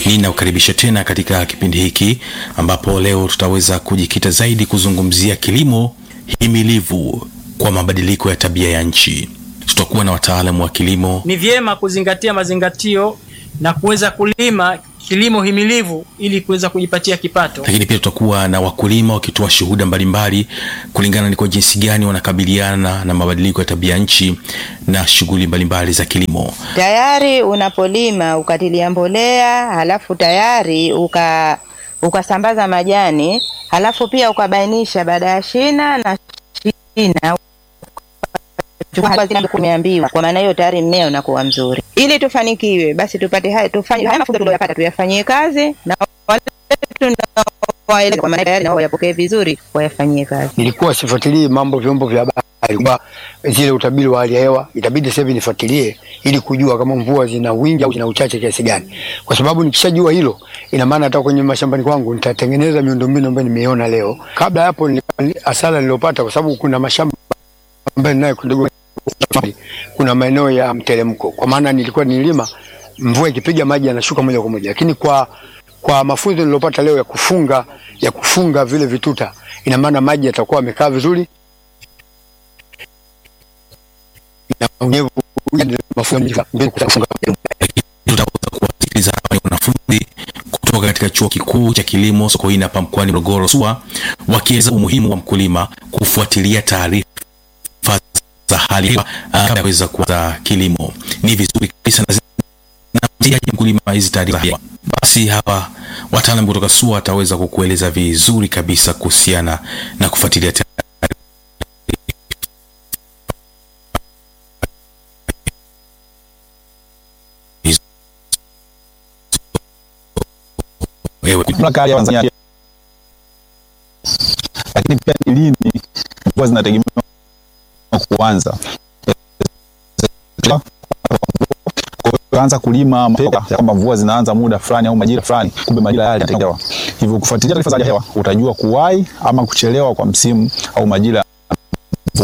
Ninakukaribisha tena katika kipindi hiki ambapo leo tutaweza kujikita zaidi kuzungumzia kilimo himilivu kwa mabadiliko ya tabia ya nchi. Tutakuwa na wataalamu wa kilimo. Ni vyema kuzingatia mazingatio na kuweza kulima kilimo himilivu ili kuweza kujipatia kipato. Lakini pia tutakuwa na wakulima wakitoa shuhuda mbalimbali kulingana ni kwa jinsi gani wanakabiliana na mabadiliko ya tabia nchi na shughuli mbalimbali za kilimo. Tayari unapolima ukatilia mbolea, halafu tayari uka ukasambaza majani, halafu pia ukabainisha baada ya shina na shina umeambiwa. Kwa maana hiyo tayari mmea unakuwa mzuri. Ili tufanikiwe, basi tupate haya, tufanye haya mafunzo tuliyopata tuyafanyie kazi na wale tunaowaeleza, kwa maana tayari nao wayapokee vizuri, wayafanyie kazi. Nilikuwa sifuatilii mambo vyombo vya habari kwa zile utabiri wa hali ya hewa, itabidi sasa hivi nifuatilie ili kujua kama mvua zina wingi au zina uchache kiasi gani, kwa sababu nikishajua hilo, ina maana hata kwenye mashambani kwangu nitatengeneza miundombinu ambayo nimeiona leo. Kabla hapo, hasara niliyopata, kwa sababu kuna mashamba ambayo ninayo kidogo kuna maeneo ya mteremko, kwa maana nilikuwa nilima, mvua ikipiga maji yanashuka moja kwa moja, lakini kwa kwa mafunzo niliyopata leo ya kufunga ya kufunga vile vituta, ina maana maji yatakuwa yamekaa vizuri na unyevu Tutaweza kuwasikiliza hapa ni wanafunzi kutoka katika chuo kikuu cha kilimo Sokoine hapa mkoani Morogoro SUA wakieleza umuhimu wa mkulima kufuatilia taarifa za hali ya hewa kabla ya kuweza kuanza kilimo. Ni vizuri kabisa na zinamsaidia mkulima hizi taarifa za hewa. Basi hapa wataalamu kutoka SUA wataweza kukueleza vizuri kabisa kuhusiana na kufuatilia taarifa. Wewe mamlaka ya Tanzania, lakini pia ni lini mvua zinategemewa kuanza. Kwa hiyo anza kulima mapema ya kwamba mvua zinaanza muda fulani au majira fulani, kumbe majira yale yatakuwa. Hivyo kufuatilia taarifa za hali ya hewa utajua kuwahi ama kuchelewa kwa msimu au majira